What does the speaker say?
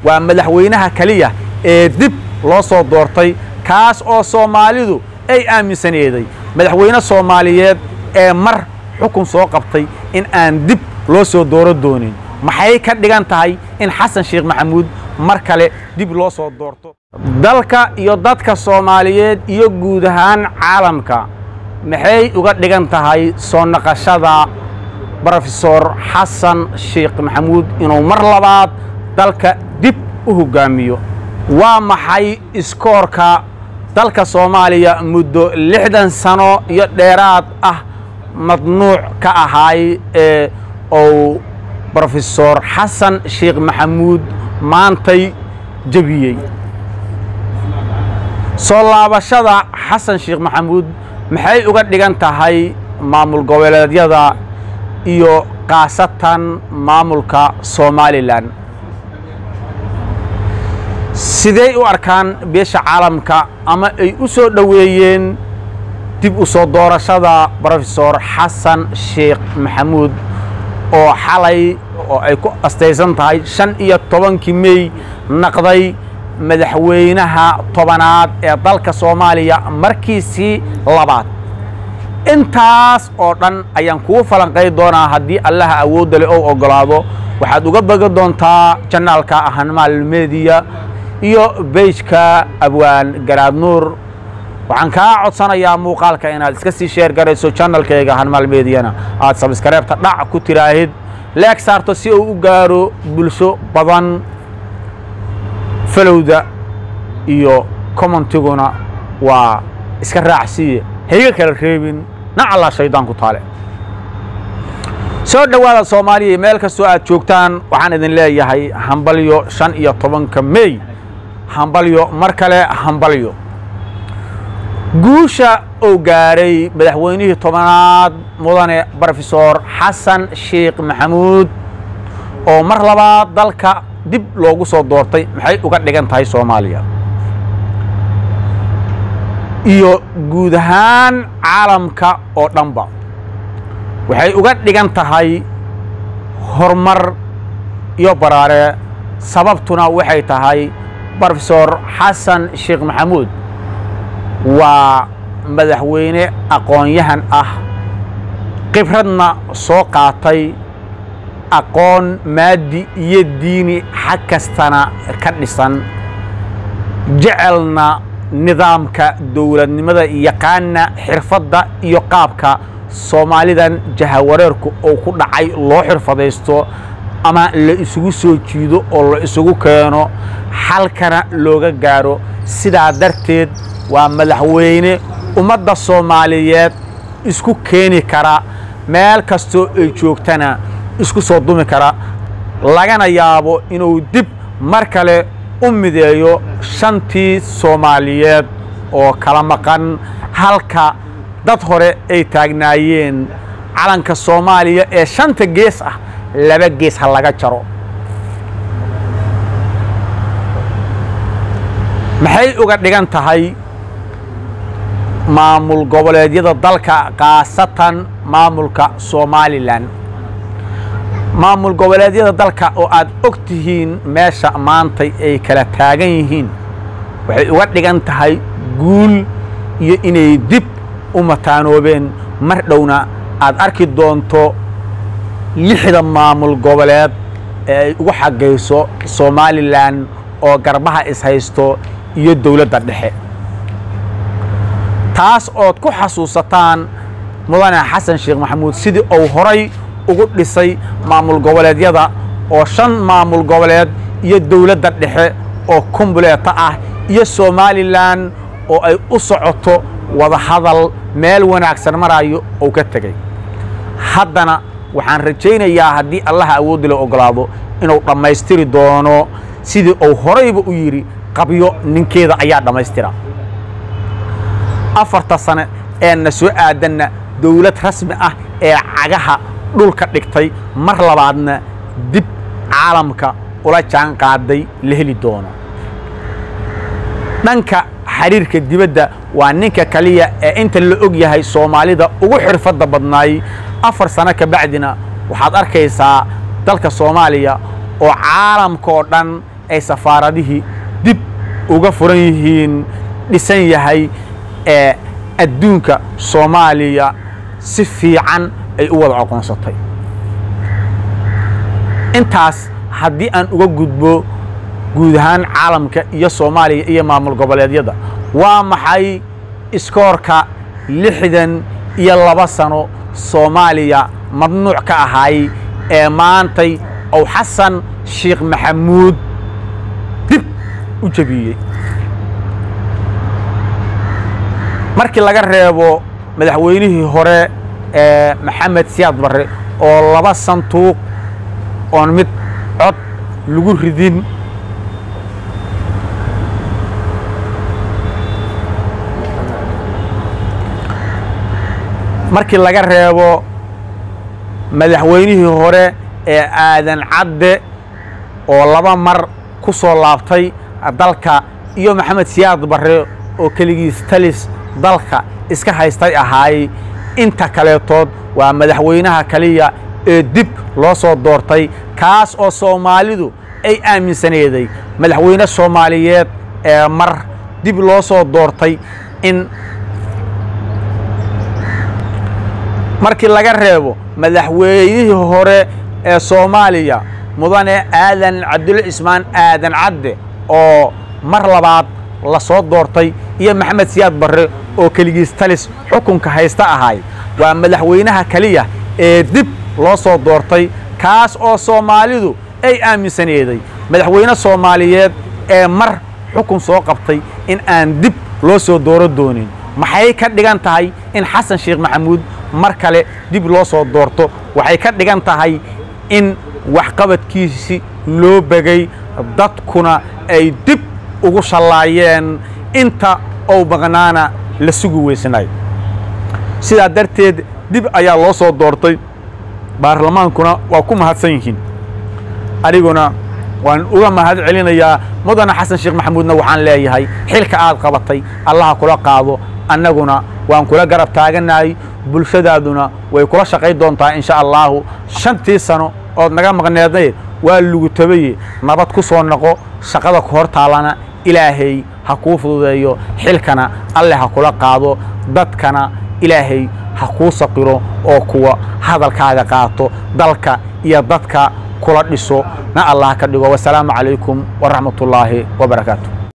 waa madaxweynaha keliya ee dib loo soo doortay kaas oo soomaalidu ay aaminsaneeday madaxweyne soomaaliyeed ee mar xukun soo qabtay in aan dib loo soo dooro doonin maxay ka dhigan tahay in xasan sheekh maxamuud mar kale dib loo soo doorto dalka iyo dadka soomaaliyeed iyo guud ahaan caalamka maxay uga dhigan tahay soo naqashada brofesor xasan sheekh maxamuud inuu mar labaad dalka dib u hoggaamiyo waa maxay iskoorka dalka soomaaliya muddo lixdan sano iyo dheeraad ah madnuuc ka ahaay ee uu brofesor xasan sheekh maxamuud maantay jebiyey soo laabashada xasan sheekh maxamuud maxay uga dhigan tahay maamul goboleedyada iyo khaasatan maamulka somalilan sidey u arkaan beesha caalamka ama ay u soo dhoweeyeen dib u soo doorashada brofesor xasan sheekh maxamuud oo xalay oo ay ku astaysan tahay shan iyo tobankii mey naqday madaxweynaha tobanaad ee dalka soomaaliya markiisii labaad intaas oo dhan ayaan kugu falanqay doonaa haddii allaha awoodda le ou oggolaado waxaad uga begi doontaa janaalka ahanmaal mediya iyo beijka abwaan garaad nuur waxaan kaa codsanayaa muuqaalka inaad iska sii sheer garayso janalkayga hanmaal mediyana aad sabskareebta dhac ku tiraahid leeg saarto si uu u gaaro bulsho badan falowda iyo commentiguna waa iska raacsiiye hayga kala reebin nacallaa shaydaan taale soo dhowaada soomaaliya meel kastoo aad joogtaan waxaan idin leeyahay hambalyo shan iyo tobanka mey hambalyo mar kale hambalyo guusha uu gaaray madaxweynihii tobanaad mudane brofesor xasan sheekh maxamuud oo mar labaad dalka dib loogu soo doortay maxay uga dhigan tahay soomaaliya iyo guud ahaan caalamka oo dhanba waxay uga dhigan tahay horumar iyo baraare sababtuna waxay tahay brofesor xasan sheekh maxamuud waa madaxweyne aqoon-yahan ah khibradna soo qaatay aqoon maadi iyo diini xag kastana ka dhisan jecelna nidaamka dowladnimada yaqaana xirfadda iyo qaabka soomaalidan jahawareerku uu ku dhacay loo xirfadaysto ama la isugu soo jiido oo la isugu keeno xalkana looga gaaro sidaa darteed waa madaxweyne ummadda soomaaliyeed isku keeni kara meel kastoo ay joogtana isku soo dumi kara lagana yaabo inuu dib mar kale u mideeyo shantii soomaaliyeed oo kala maqan halka dad hore ay taagnaayeen calanka soomaaliya ee shanta gees ah laba gees ha laga jaro maxay uga dhigan tahay maamul goboleedyada dalka khaasatan maamulka somalilan maamul goboleedyada dalka oo aad og tihiin meesha maantay ay kala taagan yihiin waxay uga dhigan tahay guul iyo inay dib u mataanoobeen mar dhowna aad arki doonto lixda maamul goboleed ee ay ugu xagayso somalilan oo garbaha ishaysto iyo dowladda dhexe taas ood ku xasuusataan mudane xasan sheekh maxamuud sidii uu horay ugu dhisay maamul goboleedyada oo shan maamul goboleed iyo dowladda dhexe oo kumbuleeta ah iyo somalilan oo ay u socoto wadahadal meel wanaagsan marayo uu ka tegey haddana waxaan rajaynayaa haddii allaha awooddi la ogolaado inuu dhammaystiri doono sidii uu horayba u yidhi qabyo ninkeeda ayaa dhammaystira afarta sane ee na soo aadanna dowlad rasmi ah ee cagaha dhulka dhigtay mar labaadna dib caalamka ula jaan qaaday la heli doono dhanka xiriirka dibadda waa ninka kaliya ee inta la og yahay soomaalida ugu xirfadda badnaay afar sano ka bacdina waxaad arkaysaa dalka soomaaliya oo caalamka oo dhan ay safaaradihii dib uga furan yihiin dhisan yahay ee adduunka soomaaliya si fiican ay u wada aqoonsatay intaas haddii aan uga gudbo guud ahaan caalamka iyo soomaaliya iyo maamul goboleedyada waa maxay iskoorka lixdan iyo laba sano soomaaliya mamnuuc ka ahaay ee maantay ou xasan sheekh maxamuud dib u jebiyey markii laga reebo madaxweynihii hore ee maxamed siyaad barre oo laba santuuq oon mid cod lagu ridin markii laga reebo madaxweynihii hore ee aadan cadde oo laba mar ku soo laabtay dalka iyo maxamed siyaad barre oo keligiis talis dalka iska haystay ahaay inta kaleetood waa madaxweynaha kaliya ee dib loo soo doortay kaas oo soomaalidu ay aaminsaneeday madaxweyne soomaaliyeed ee mar dib loo soo doortay in markii laga reebo madaxweynihii hore ee soomaaliya mudane aadan cabdulle cismaan aadan cadde oo mar labaad la soo doortay iyo maxamed siyaad barre oo keligiis talis xukunka haysta ahay waa madaxweynaha keliya ee dib loo soo doortay kaas oo soomaalidu ay aaminsaneeday madaxweyne soomaaliyeed ee mar xukun soo qabtay in aan dib loo soo dooro doonin maxay ka dhigan tahay in xasan sheekh maxamuud mar kale dib loo soo doorto waxay ka dhigan tahay in waxqabadkiisi loo begay dadkuna ay dib ugu shallaayeen inta ou maqnaana la sugi weysnay sidaa darteed dib ayaa loo soo doortay baarlamaankuna waa ku mahadsan yihiin aniguna waan uga mahad celinayaa mudane xasan sheekh maxamuudna waxaan leeyahay xilka aad qabatay allaha kula qaado annaguna waan kula garab taaganahay bulshadaaduna way kula shaqayn doontaa insha allaahu shantii sano ood naga maqneednaye waa lugu tabaye nabad ku soo noqo shaqada ku hor taallana ilaahay ha kuu fududeeyo xilkana alle ha kula qaado dadkana ilaahay ha kuu saqiro oo kuwa hadalkaaga qaato dalka iyo dadka kula dhiso na allah ka dhigo wasalaamu calaykum waraxmat ullaahi wabarakaatu